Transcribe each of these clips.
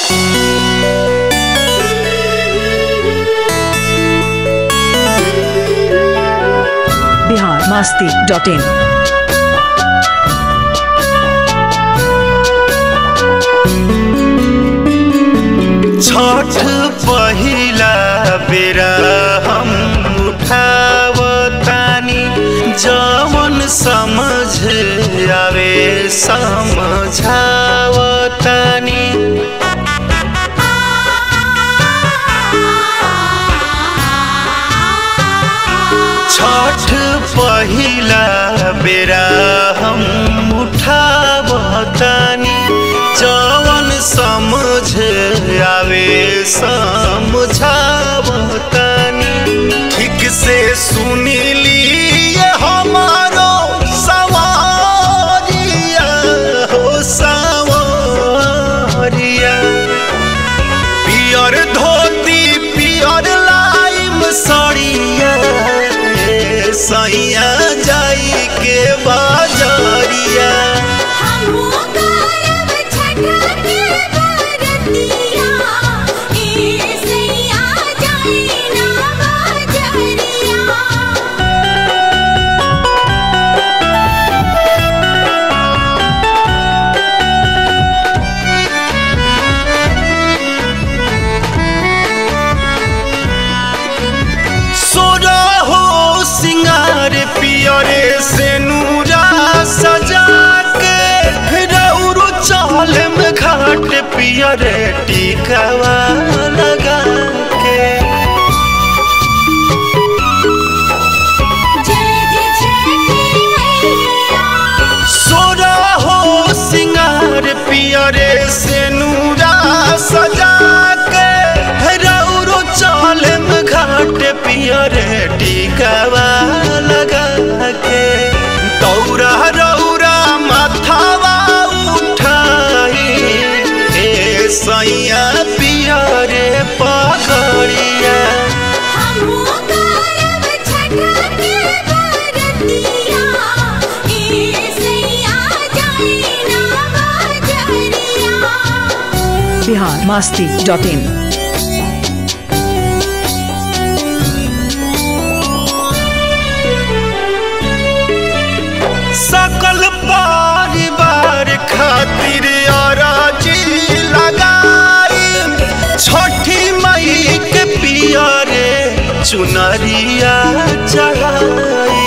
Bihar Masti dot in Chhath पहिला बेरा हम उठावतानी जवन समझ आवे समझावतानी छठ पहिला बेरा हम उठावतानी जवन समझ आवे समझावतानी ठीक से सुनिली हमारो सवारिया हो सवारिया पियर धोती पियर लाइम सड़िया सैया जाई के बाजरिया हमहु करब छठ के बरतिया ए सैया जाई ना बाजरिया सोरा हो सिंगार पियरे से नूरा सजा के रौरू चाल में घाट पियरे टिकवा लगा के जय जय छठी मैया सोरा हो सिंगार पियरे से नूरा सजा के रौरो चाल में घाट पियरे टिकवा लगा के दौरा रौरा माथावा उठाई ए सैया पियरे पगड़िया हमहु करब छठ के बरतिया ए सैया जाई ना बाजरिया बिहार मास्ती डॉट इन सकल परिवार खातिर अराजी लगाई छठी मई के पियरे चुनरिया चढ़ाई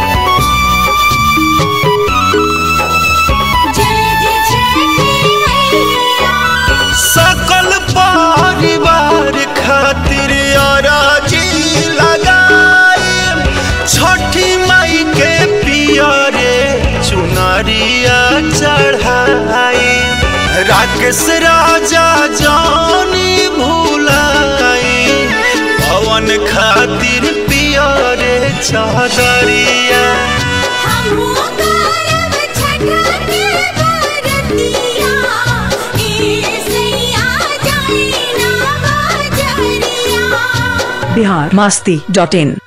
जय जय छठी मैया सकल परिवार खातिर अराजी लगाई छठी मई के पियरे चुनरिया चढ़ाई राकेश राजा जानी भूलाई पवन खातिर पियरे चादरिया हमहु करब छठ के बरतिया ए सैया जाई ना बाजरिया बिहार मास्ती डॉट इन